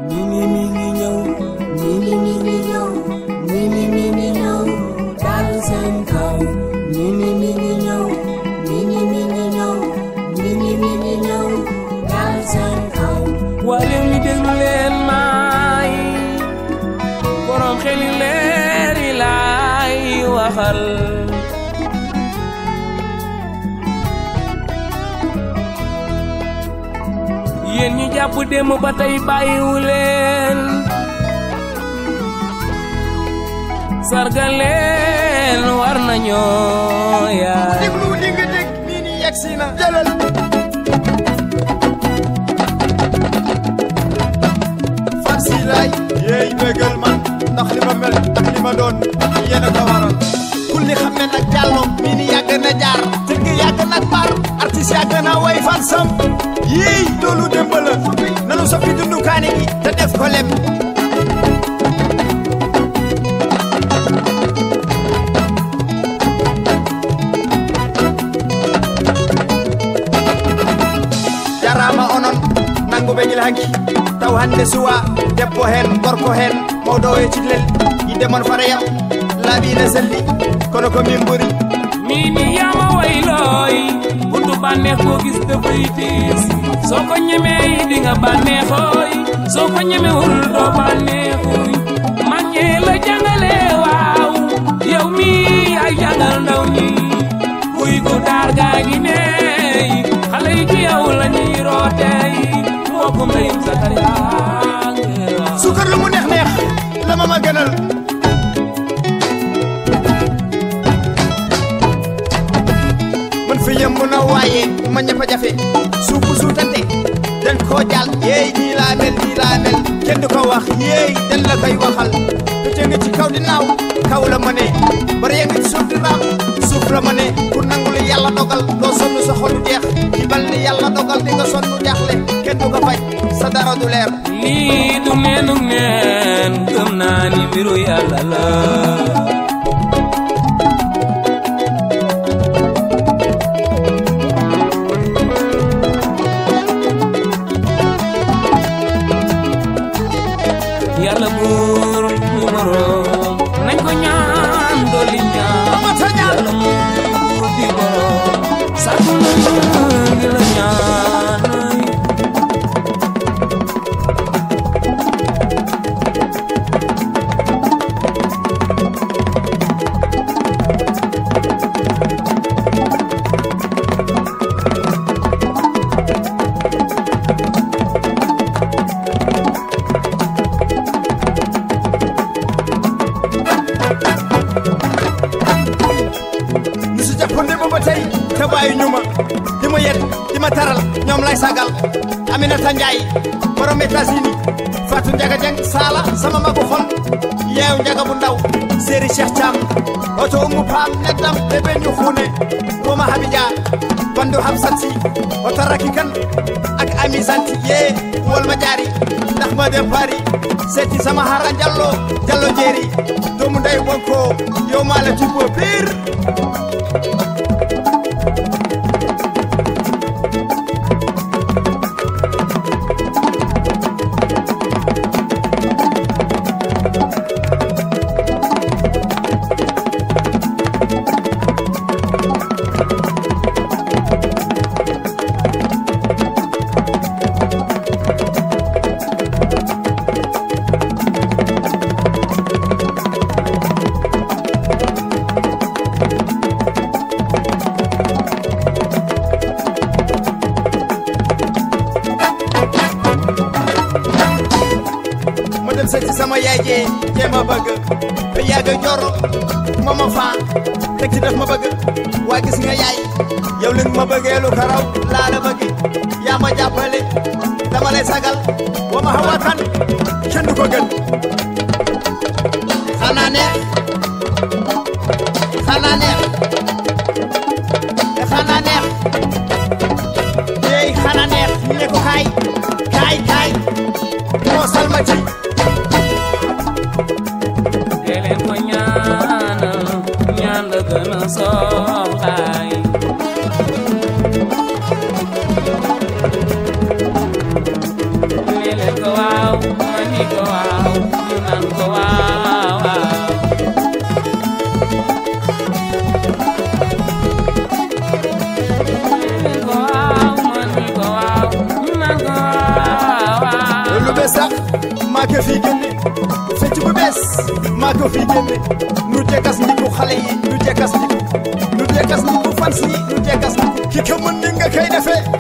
mini mini ñëw mini mini ñëw mini mini ñëw dal seen kaw mini mini ñëw mini mini ñëw mini mini ñëw dal seen kaw wale mi déglu leen maay borom xeli leer yi laay waxal yéen ñi jàpp démb ba tey bàyyiwu leen sargal leen war nañoo yaay déglu li nga dégg nii nii yegg si na jëlal fan si laay yéey bégal man ndax li ma mel ak li ma doon yéen a ko waral kul li xam ne nag jàllo mii ni yàgg na jaar tëgg yàgg na baar artiste yàgg na way fan sam yii loolu démb la nanu soppi dundukaani gi te def ko lem jarama onon nanguɓe gila hanki taw hande suwa debbo hen gorko hen mawɗo e cihlel yidde mon farayam laaɓine selli kono ko min ɓuri mini yama waylooy buntu bànneex boo gis dafay tiis soo ko ñemee di nga bànneexooy soo ko ñemewul doo bànneexuy mag ñee la jàngale waaw yow mi ay jàngal ndaw ñi kuy ko daar gaa ngi neey xale yi ci yow la ñuy rooteey mbokkum ndeyum Sakariya sukar lu mu neex neex la ma ma gënal man fi yëmb na waaye ma ñëpp a jafe suufu suutante den koo jàll yeey nii laa mel nii laa mel kenn du ko wax yeey den la koy waxal te nga ci kaw di naaw kaw la ma ne bari nga ci suuf di raam suuf la ma ne ku nangu li yàlla dogal doo sonn sa xolu jeex ci bal ni yàlla dogal di nga sonn jaaxle kenn du ko faj sa dara du leer lii du neenug neen gëm naa ni mbiru yàlla la yàlla buur mu boroom nañ ko ñaan dolli ñaan Amata ñaan. yàlla buur di boroom sàkk di la ñaan ñu si jàppande ba ba tey te bàyyi ñu ma di ma yet di ma taral ñoom lay sagal Aminata Njaay borom États-Unis Fatou Njaga Jeng Sala sama magu xol yeew njaga bu ndaw séeri Cheikh Thiam oto umu paam neddam bébé ñu xuune Roma Habija bandu Hamsat si oto rakki kan ak ami santi yee wol ma jaari ndax ma dem Paris seeti sama hara jallo jallo jeeri doomu ndey bonko yow maa la tibbo pire ma dem seeti sama yaay jee jee ma bëgg te yàgg joro ma ma faa teg ci def ma bëgg waa gis nga yaay yow li nga ma bëggee lu ko raw laa la bëgg yaa ma jàppale dama lay sagal wa ma xawa kan kenn du ko gën xanaa neex xanaa neex xanaa neex yeey xanaa neex ñu ne ko kaay kaay kaay moo salma ci dee leen ko ñaanal ñaan la gën a soxlaay maa ko fii génne fecc bu bees maa ko fii génne nu jekkas ndiku xale yi nu jekkas ndiku nu jekkas ndiku fans yi nu jekkas ndiku ki ko mën ni nga koy defee